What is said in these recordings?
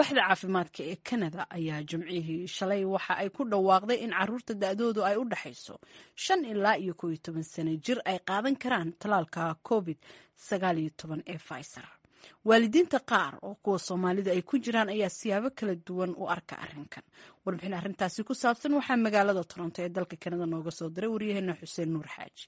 waaxda caafimaadka ee kanada ayaa jimcihii shalay waxa ay ku dhawaaqday in caruurta da-doodu ay u dhexayso shan ilaa iyo kooiyo toban sano jir ay qaadan karaan talaalka covid sagaal iyo toban ee pfizer waalidiinta qaar oo kuwa soomaalida ay ku jiraan ayaa siyaabo kala duwan u arka arrinkan warbixin arrintaasi ku saabsan waxaa magaalada toronto ee dalka kanada nooga soo diray waryaheena xuseen nuur xaaji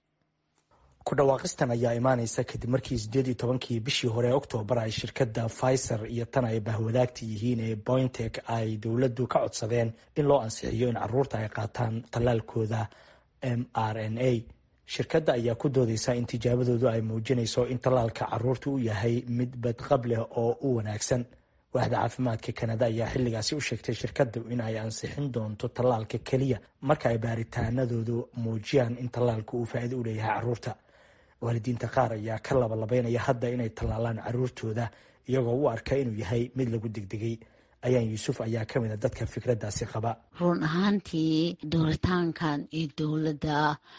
ku dhawaaqistan ayaa imaaneysa kadib markii sideed iyo tobankii bishii hore ee oktoobar ay shirkadda pfizer iyo tan ay bahwadaagta yihiin ee bointek ay dowladdu ka codsadeen in loo ansixiyo in caruurta ay qaataan tallaalkooda m r n a shirkadda ayaa ku doodeysa in tijaabadoodu ay muujinayso in tallaalka caruurta u yahay mid badqab leh oo u wanaagsan waaxda caafimaadka kanada ayaa xilligaasi u sheegtay shirkaddu in ay ansixin doonto tallaalka keliya marka ay baaritaanadoodu muujiyaan in tallaalka uu faa'iido u leeyahay caruurta waalidiinta qaar ayaa ka labalabeynaya hadda inay tallaalaan caruurtooda iyagoo u arka inuu yahay mid lagu degdegay ayaan yuusuf ayaa ka mid a dadka fikraddaasi qaba run ahaantii dooritaankan iyo dowladda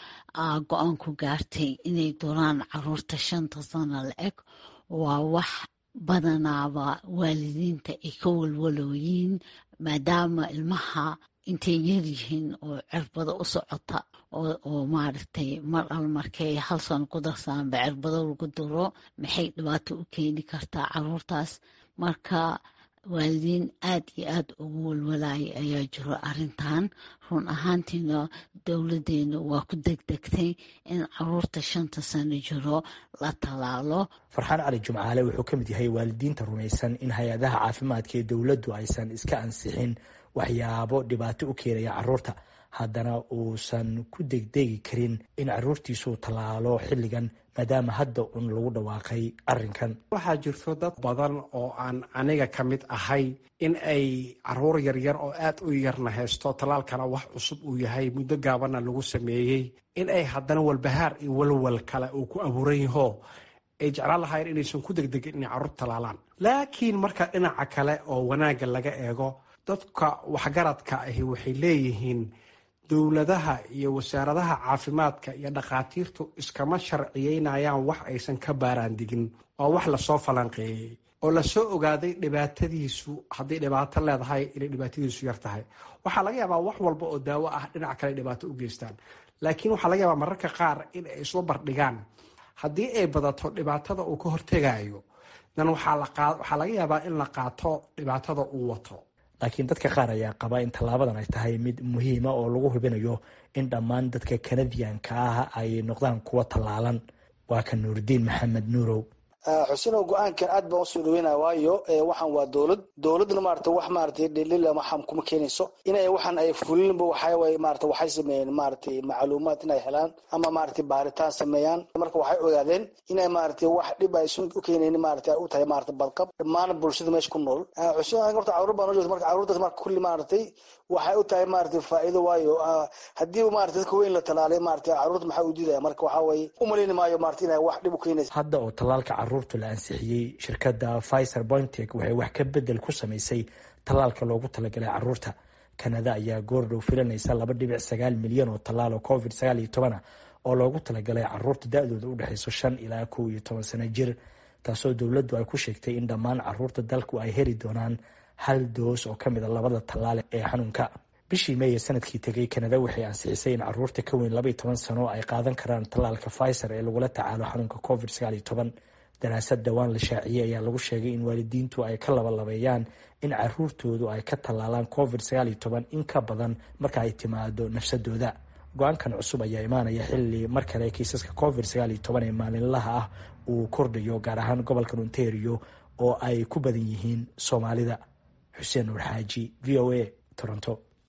go-aan ku gaartay inay dooraan caruurta shanta sano la eg waa wax badanaaba waalidiinta ay ka walwalooyiin maadaama ilmaha intay yaryihiin oo cirbado u socota oo maaragtay mar al markay hal sano ku darsaanba cirbado lagu duro maxay dhibaato u keeni kartaa caruurtaas marka waalidiin aada iyo aada ugu walwalaaya ayaa jiro arrintan run ahaantiina dowladdeena waa ku degdegtay in caruurta shanta sano jiro la tallaalo farxaan cali jumcaale wuxuu ka mid yahay waalidiinta rumaysan in hay-adaha caafimaadka ee dowladdu aysan iska ansixin waxyaabo dhibaato u keenaya caruurta haddana uusan ku degdegi karin in caruurtiisuu tallaalo xilligan maadaama hadda un lagu dhawaaqay arrinkan waxaa jirto dad badan oo aan aniga ka mid ahay in ay caruur yaryar oo aada u yarna haysto tallaalkana wax cusub uu yahay muddo gaabanna lagu sameeyey in ay haddana walbahaar iyo walwal kale uu ku abuuran yaho ay jeclaan lahaayeen inaysan ku degdegin inay carruur tallaalaan laakiin marka dhinaca kale oo wanaagga laga eego dadka waxgaradka ahi waxay leeyihiin dowladaha iyo wasaaradaha caafimaadka iyo dhakhaatiirtu iskama sharciyeynayaan wax aysan ka baaraandigin oo wax lasoo falanqeeyey oo lasoo ogaaday dhibaatadiisu hadday dhibaato leedahay inay dhibaatadiisu yar tahay waxaa laga yaabaa wax walba oo daawo ah dhinac kale dhibaato u geystaan laakiin waxaa laga yaabaa mararka qaar in ay isla bardhigaan haddii ay badato dhibaatada uu ka hortegayo dan waxaa laga yaabaa in la qaato dhibaatada uu wato laakiin dadka qaar ayaa qaba in tallaabadan ay tahay mid muhiima oo lagu hubinayo in dhammaan dadka kanadiyanka ah ay noqdaan kuwa tallaalan waa ka nuuridiin maxamed nuurow xusinow go-aankan aad baan usoo dhaweynaya waayo waxaan waa dowlad dowladna maarata wax maarata dhelil waxaan kuma keenayso inay waxaan ay fulinba waxaaway maarata waxay sameeyeen maaratay macluumaad inay helaan ama maarata baaritaan sameeyaan marka waxay ogaadeen inay maarata wax dhib aysan u keenayn maarata ay u tahay maarata badqab dhammaan bulshada meesha ku nool xusin horta caruur baan ujeeda marka caruurtaas marka kulli maaratay waxay u tahay maarata faa'iido waayo haddii maarata dadka weyn la talaalay maarata caruurta maxaa u diidaya marka waxaa waye umaleyni maayo maarata inay wax dhib u keenaysa hadda oo tallaalka caruurta la ansixiyey shirkadda pfizer bointek waxay wax ka bedel ku samaysay tallaalka loogu talagalay caruurta kanada ayaa goordhow filanaysa laba dhibic sagaal milyan oo tallaal oo covid sagaal iyo toban ah oo loogu talagalay caruurta da-dooda u dhexeyso shan ilaa kow iyo toban sano jir taasoo dowladdu ay ku sheegtay in dhammaan caruurta dalku ay heli doonaan hal doos oo ka mid a labada tallaal ee xanuunka bishii meeye sanadkii tegay kanada waxay ansixisay in caruurta ka weyn laba iyo toban sano ay qaadan karaan tallaalka pfizer ee lagula tacaalo xanuunka covid sagaal iyo toban daraasad dhowaan la shaaciyey ayaa lagu sheegay in waalidiintu ay ka labalabeeyaan in caruurtoodu ay ka tallaalaan covid sagaal iyo toban in ka badan marka ay timaado nafsadooda go-aankan cusub ayaa imaanaya xilli mar kale kiisaska covid sagaal iyo toban ee maalinlaha ah uu kordhayo gaar ahaan gobolka ontario oo ay ku badan yihiin soomaalida xuseen nuur xaaji v o a toronto